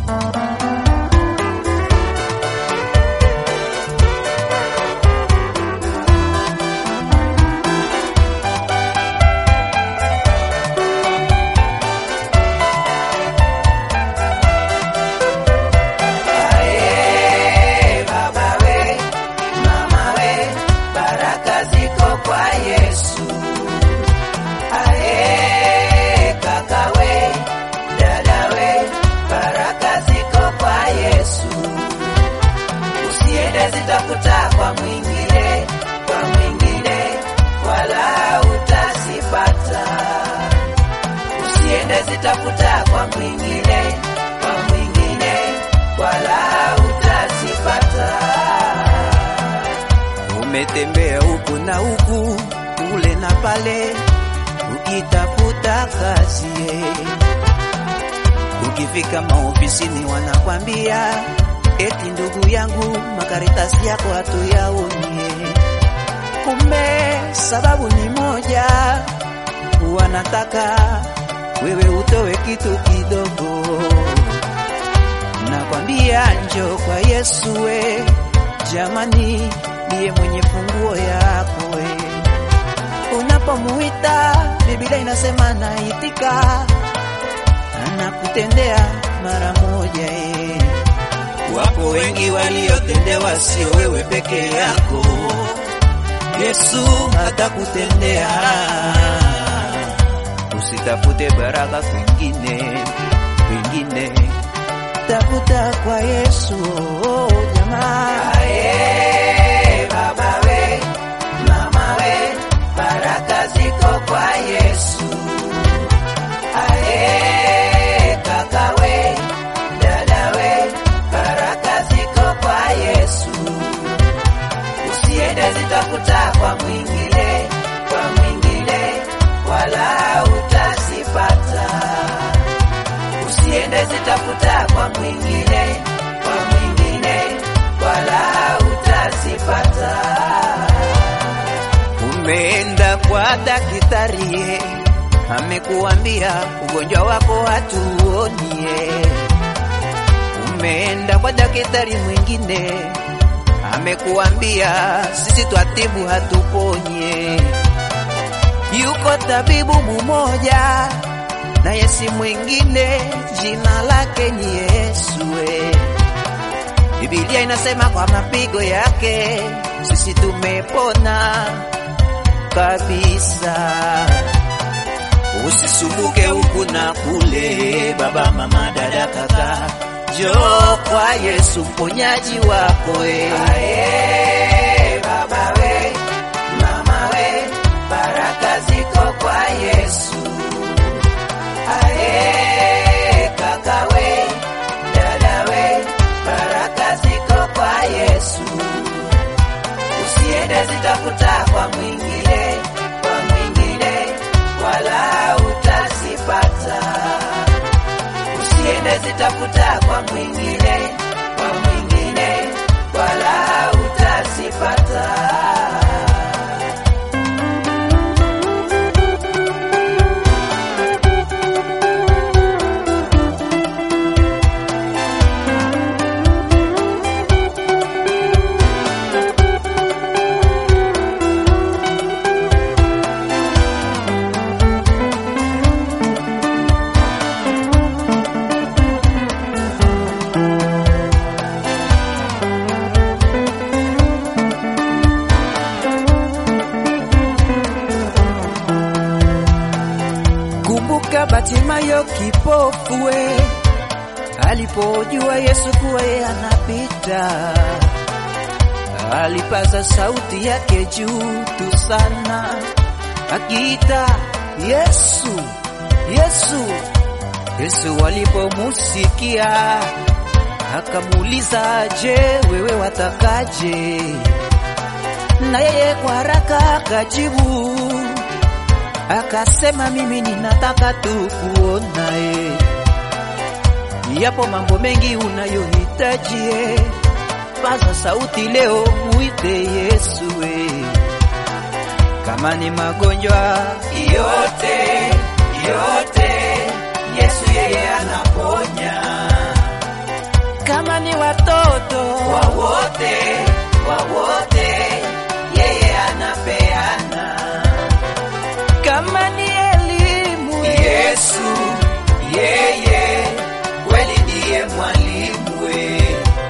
Ae, baba we, mama we, baraka ziko kwa Yesu. Ae, kaka we, dada we, baraka ziko kwa Yesu. Usiende zitafuta kwa mwingine, kwa mwingine, wala utazipata. Usiende zitafuta kwa mwingine, kwa mwingine, wala utazipata. Umetembea huku na huku, kule na pale, ukitafuta kazi. Ukifika maofisini wanakwambia eti ndugu yangu, makaratasi yako hatuyaoni. Kumbe sababu ni moja, wanataka wewe utowe kitu kidogo. Nakwambia njo kwa Yesu we, jamani, ndiye mwenye funguo yako we. Unapomuita Biblia inasema naitika, anakutendea mara moja e. Wapo wengi waliotendewa, sio wewe peke yako. Yesu atakutendea. Usitafute baraka kwingine, kwingine tafuta kwa Yesu oh, jamaa. Ae, baba we, mama we, baraka ziko kwa Yesu. Ae, kaka we, dada we, baraka ziko kwa Yesu. Usiende zitafuta kwa mwingine, kwa mwingine, wala utazipata. Usiende zitafuta kwa mwingine, kwa mwingine, wala utazipata. Umeenda kwa daktari, amekuambia ugonjwa wako hatuonie. Umeenda kwa daktari mwingine, amekuambia sisi twatibu hatuponye. Yuko tabibu mmoja na Yesu mwingine, jina lake ni Yesu. we. Biblia inasema kwa mapigo yake sisi tumepona kabisa. Usisumbuke huku na kule, baba, mama, dada, kaka, njoo kwa Yesu mponyaji wako e. Ae, baba we, mama we, baraka ziko kwa Yesu. Ae, kaka we, dada we, baraka ziko kwa Yesu. Usiende zitafuta kwa mwingine, kwa mwingine, wala utazipata. Usiende zitafuta kwa mwingine, kwa mwingine, wala utazipata. Kumbuka Batimayo kipofu we, alipojua Yesu kuwa yeye anapita, alipaza sauti yake juu tu sana, akiita Yesu, Yesu. Yesu alipomusikia akamuuliza, je, wewe watakaje? Na yeye kwa haraka akajibu akasema mimi ninataka tu kuona e. Yapo mambo mengi unayohitaji e. Paza sauti leo muite Yesu e. Kama ni magonjwa yote yote, Yesu yeye anaponya. kama ni watoto kwa wote, kwa wote, yeye anapeana. kama ni elimu Yesu yeye kweli ndiye mwalimu we.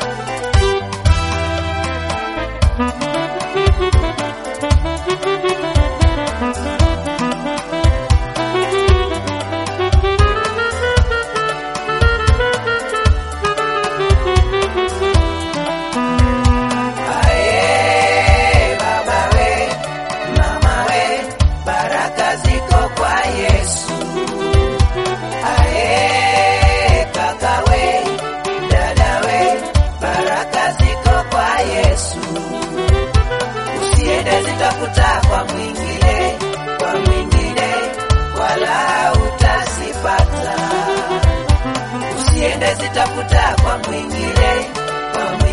Ae, baba we, mama we, baraka ziko kwa Yesu. Ae, kaka we, dada we, baraka ziko kwa Yesu. Usiende zitafuta kwa mwingine, kwa mwingine, wala utasipata. Usiende zitafuta kwa mwingine, kwa mwingine